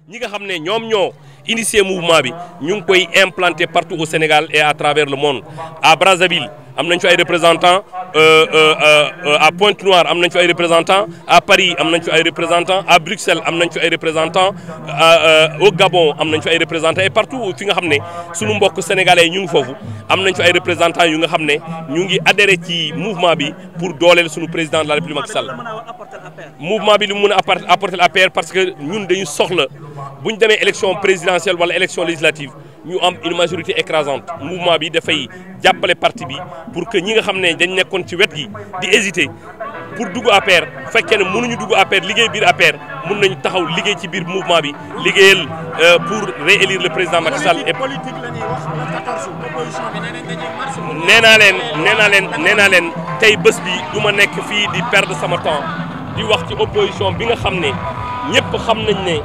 ñi nga xam ne ñoom ñoo initié mouvement bi ñu ngi koy implanter partout au Sénégal et à travers le monde à Brazzaville am nañ fi ay représentants à Pointe-Noire am nañ fi ay représentants à Paris am nañ fi ay représentants à Bruxelles am nañ fi ay représentants au Gabon am nañ fi ay représentants et partout fi nga xam ne sunu mbokk sénégalais ñu ngi foofu am nañ fi ay représentants yu nga xam ne ñu ngi adhéré ci mouvement bi pour dooleel sunu président de la République Macky Sall mouvement bi li mu mën a apporter l'APR parce que ñun dañu soxla bu ñu demee élection présidentielle wala élection législative ñu am une majorité écrasante mouvement bi dafay jàppale parti bi pour que ñi nga xam ne dañ nekkoon ci wet gi di hésiter pour dugg APR fekkee ne mënuñu dugg APR liggéey biir APR mun nañu taxaw liggéey ci biir mouvement bi liggéeyal pour réélire le président Macky Sall et politique la ñuy wax le 14 opposition bi nee nañ dañuy marche nee naa leen nee naa leen nee naa leen tey bés bi du ma nekk fii di perdre sama temps di wax ci opposition bi nga xam ne ñëpp xam nañ ne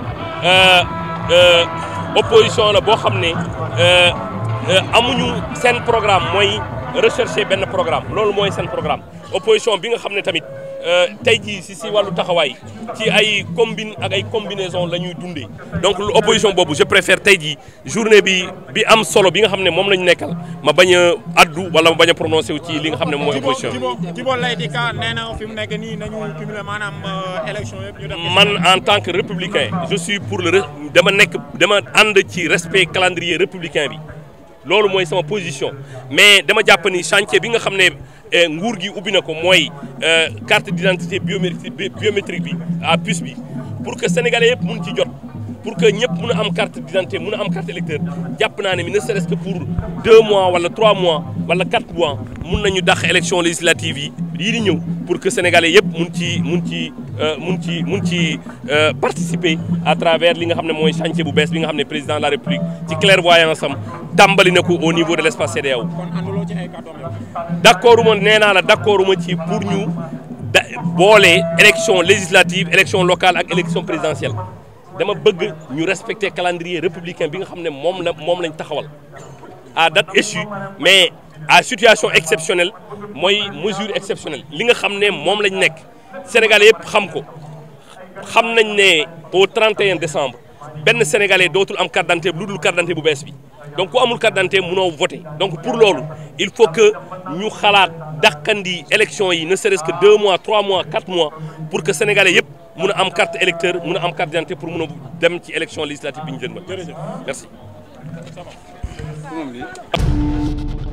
opposition la boo xam ne amuñu seen programme mooy rechercher benn programme loolu mooy seen programme opposition bi nga xam ne tamit tey jii si si wàllu taxawaay ci ay combine ak ay combinaison la ñuy dundee donc lu opposition boobu je préfère tey jii journée bi bi am solo bi nga xam ne moom la ñu nekkal ma bañ a addu wala ma bañ a prononcé wu ci li nga xam ne mooy opposition bi. Djibo Djibo Leyti Ka nee na fi mu nekk nii nañu cumuler maanaam élection yëpp ñu def. man en tant que républicain je suis pour le dama nekk dama ànd ci respect calendrier républicain bi loolu mooy sama position mais dama jàpp ni chantier bi nga xam ne nguur gi ubbi na ko mooy carte d'identité biométrique biométrique bi à puce bi pour que sénégalais yëpp mun ci jot pour que ñëpp mun a am carte d'identité mun a am carte électeur jàpp naa ne mi ne serait-ce que pour deux mois wala trois mois wala quatre mois mun nañu dàq élection législative yi yii di ñëw pour que sénégalais yëpp mun ci mun ci mun ci mun ci participer à travers li nga xam ne mooy chantier bu bees bi nga xam ne président de la république ci clairvoyance am tàmbali na ko au niveau de l'espace CEDEAO. kon ànduloo ci ay kàddoom d'accord uma nee naa la d'accord uma ci pour ñu da boole élection législative élection locale ak élection présidentielle dama bëgg ñu respecter calendrier républicain bi nga xam ne moom la moom lañ taxawal à date échue mais à situation exceptionnelle mooy mesure exceptionnelle li nga xam ne moom lañ nekk sénégalais yëpp xam ko xam nañ ne au 31 décembre benn sénégalais dootul am carte d'identité lu dul carte d'identité bu bees bi donc ku amul carte d'identité mënoo voter donc pour loolu il faut que ñu xalaat dàqandi élection yi ne serait-ce que deux mois trois mois quatre mois pour que sénégalais yëpp mun a am carte électeur mun a am carte d'identité pour mun a dem ci élection législative bi ñu jën ba merci